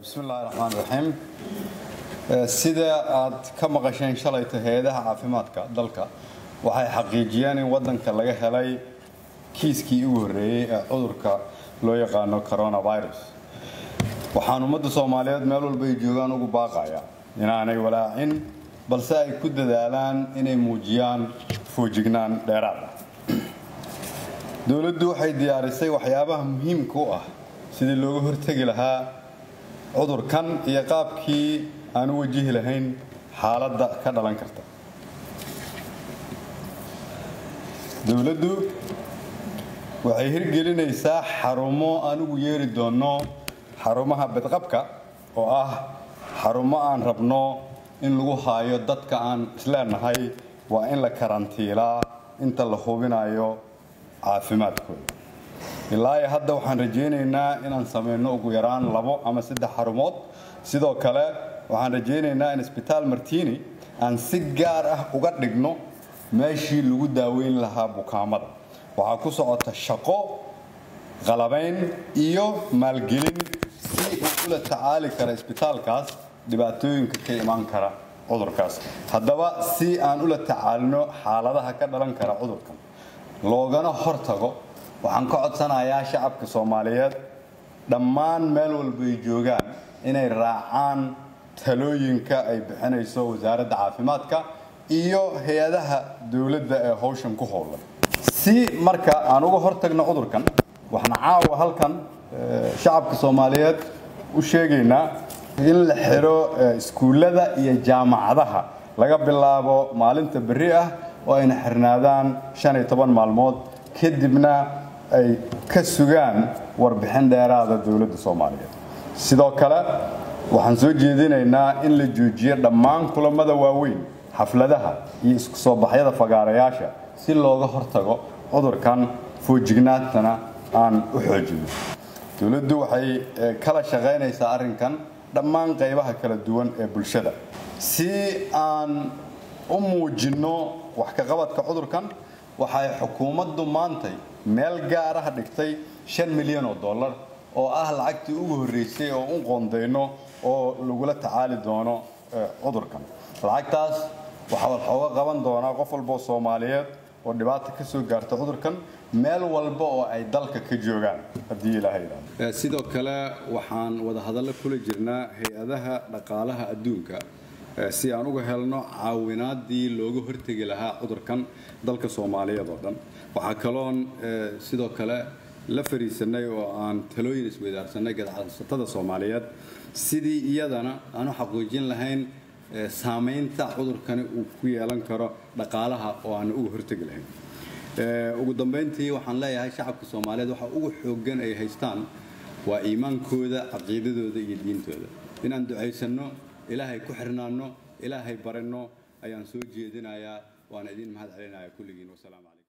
bismi illaahi raxmaan raxiim sida aad ka maqasheen shalayta hay-adaha caafimaadka dalka waxay xaqiijiyeen in wadanka laga helay kiiskii ugu horreeyey ee cudurka loo yaqaano coronavirus waxaan ummadda soomaaliyeed meel walba ay joogaan ugu baaqaya inaanay walaacin balse ay ku dadaalaan inay muujiyaan foojignaan dheeraad ah dowladdu waxay diyaarisay waxyaabaha muhiimka u ah sidii looga hortegi lahaa cudurkan iyo qaabkii aan u wajihi lahayn xaaladda ka dhalan karta dowladdu waxay hirgelinaysaa xarumo aan ugu yeeri doonno xarumaha badqabka oo ah xarumo aan rabno in lagu haayo dadka aan isleenahay waa in la karantiilaa inta la hubinayo caafimaadkooda ilaa iyo hadda waxaan rajaynaynaa inaan samayno ugu yaraan labo ama saddex xarumood sidoo kale waxaan rajaynaynaa in isbitaal martini aan si gaar ah uga dhigno meeshii lagu daaweyn lahaa bukaamada waxaa ku socota shaqo qalabayn iyo maalgelin si uu ula tacaali kara isbitaalkaas dhibaatooyinka ka imaan kara cudurkaas haddaba si aan ula tacaalino xaaladaha ka dhalan kara cudurkan loogana hortago waxaan ka codsanayaa shacabka soomaaliyeed dhammaan meel walba ay joogaan inay raacaan talooyinka ay bixinayso wasaaradda caafimaadka iyo hay-adaha dowladda ee howshan ku howlan si marka aan uga hortagno cudurkan waxaan caawa halkan shacabka soomaaliyeed u sheegaynaa in la xiro iskuullada iyo jaamacadaha laga bilaabo maalinta berri ah oo ayna xirnaadaan shan iyo toban maalmood kadibna ay ka sugaan warbixin dheeraada dowladda soomaaliyeed sidoo kale waxaan soo jeedinaynaa in la joojiyo dhammaan kulamada waaweyn xafladaha iyo isku soo baxyada fagaarayaasha si looga hortago cudurkan foojignaantana aan u xoojino dowladdu waxay kala shaqaynaysaa arrinkan dhammaan qaybaha kala duwan ee bulshada si aan u muujinno wax ka qabadka cudurkan waxay xukuumaddu maantay meel gaar ah dhigtay shan milyan oo dollar oo ah lacagtii ugu horreysay oo u qoondayno oo lagula tacaali doono cudurkan lacagtaas waxaa waxooga qaban doonaa qof walboo soomaaliyeed oo dhibaata ka soo gaarta cudurkan meel walba oo ay dalka ka joogaan haddii ilaahay yidhaahdo sidoo kale waxaan wada hadallo kula jirnaa hay-adaha dhaqaalaha adduunka si aan uga helno caawinaadii looga hortegi lahaa cudurkan dalka soomaaliyeed oo dhan waxaa kaloon sidoo kale la fariisanay oo aan talooyin isweydaarsanay gadacsatada soomaaliyeed sidii iyadana aan u xaqiijin lahayn saamaynta cudurkani uu ku yeelan karo dhaqaalaha oo aan uga hortegi lahayn ugu dambayntii waxaan leeyahay shacabka soomaaliyeed waxa ugu xooggan ay haystaan waa iimaankooda caqiidadooda iyo diintooda inaan ducaysanno ilaahay ku xirnaanno ilaahay baranno ayaan soo jeedinayaa waana idin mahad celinaya kulligiin wasalaamu calaykum